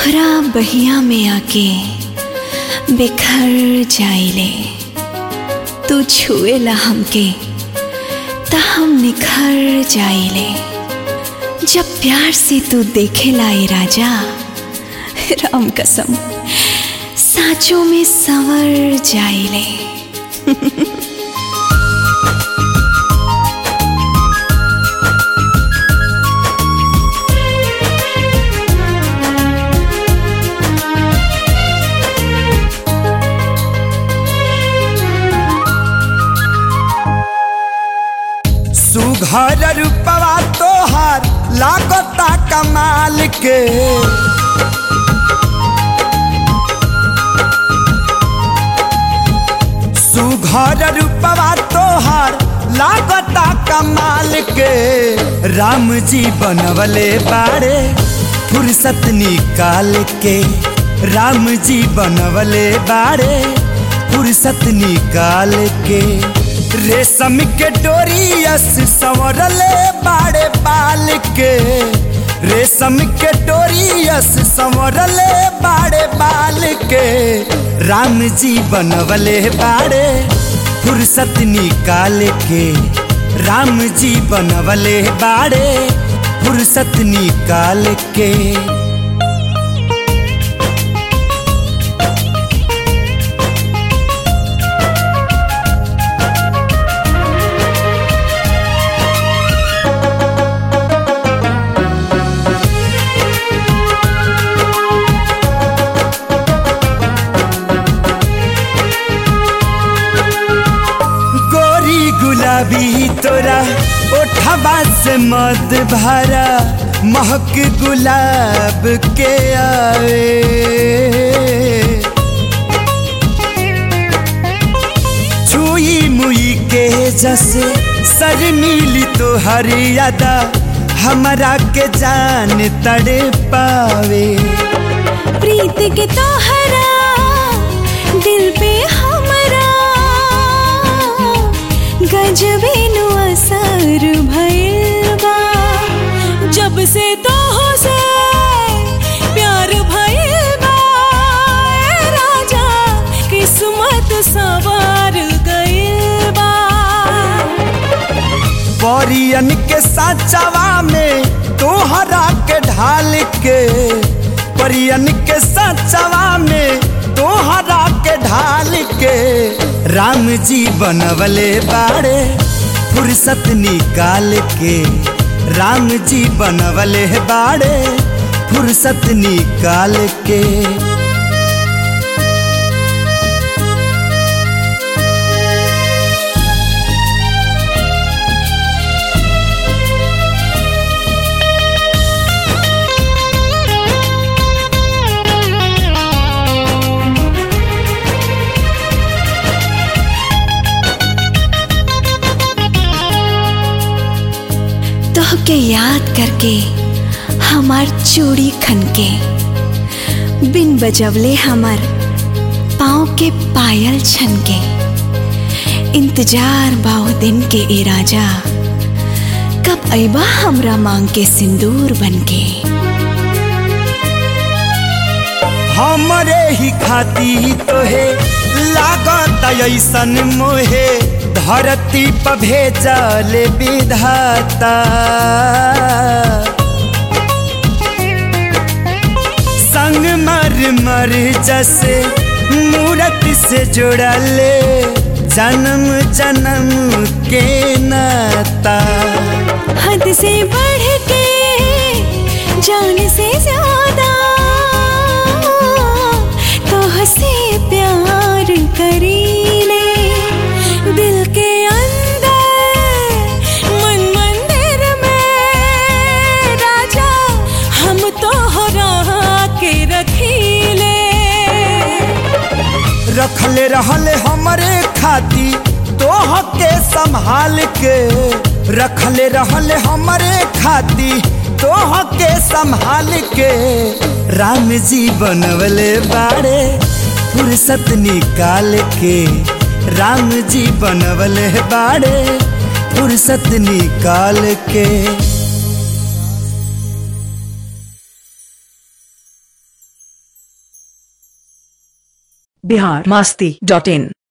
तोहरा बहिया में आके बिखर जाइले तू छुएला हमके त हम निखर जाइले जब प्यार से तू देखेला ए राजा राम कसम साँचों में संवर जाइले सुघर रूपवा तोहार लागता कमाल के सुघर रूपवा तोहार लागता कमाल के राम जी बनवले बाड़े फुर्सत निकाल के राम जी बनवले बाड़े फुर्सत निकाल के रेशम के डोरियस संवरले बाड़े बाल के रेशम के डोरियस संवरले बाड़े बाल के राम जी बनवले बाड़े फुर्सत निकाल के राम जी बनवले बाड़े फुर्सत निकाल के गोरी गुलाबी तोरा ओठवा से मद भरा महक गुलाब के आवे छुई मुई के जसे सर मिली तो हरियादा हमरा के जान तड़े पावे प्रीत के तोहरा दिल पे हमरा गजबे नु असर भइल बा जब से तोह से प्यार भइल बा ए राजा किस्मत सवार गइल बा परियन के साचवा में तोहरा के ढाल के परियन के साचवा में तोहरा के ढाल के राम जी बनवले बाड़े फुर्सत निकाल के राम जी बनवले बाड़े फुर्सत निकाल के तोहके याद करके हमार चूड़ी खनके बिन बजवले हमार पाँव के पायल छनके इंतजार बाओ दिन के ए राजा कब अबा हमरा मांग के सिंदूर बनके हमरे ही खाती तोहे लागत ऐसन मोहे धरती पर भेजल विधाता संग मर मर जैसे मूरत से जुड़ले जन्म जन्म के नाता हद से बढ़ के जान से ज्यादा तोह से प्यार करीले दिल के अंदर मन मंदिर में राजा हम तोहरा के रखीले रखले रहले हमरे खाती तोह के संभाल के रखले रहले हमरे खाती तोह के संभाल के राम जी बनवले बाड़े फुर्सत निकाल के राम जी बनवले बाड़े फुर्सत निकाल के बिहार मस्ती डॉट इन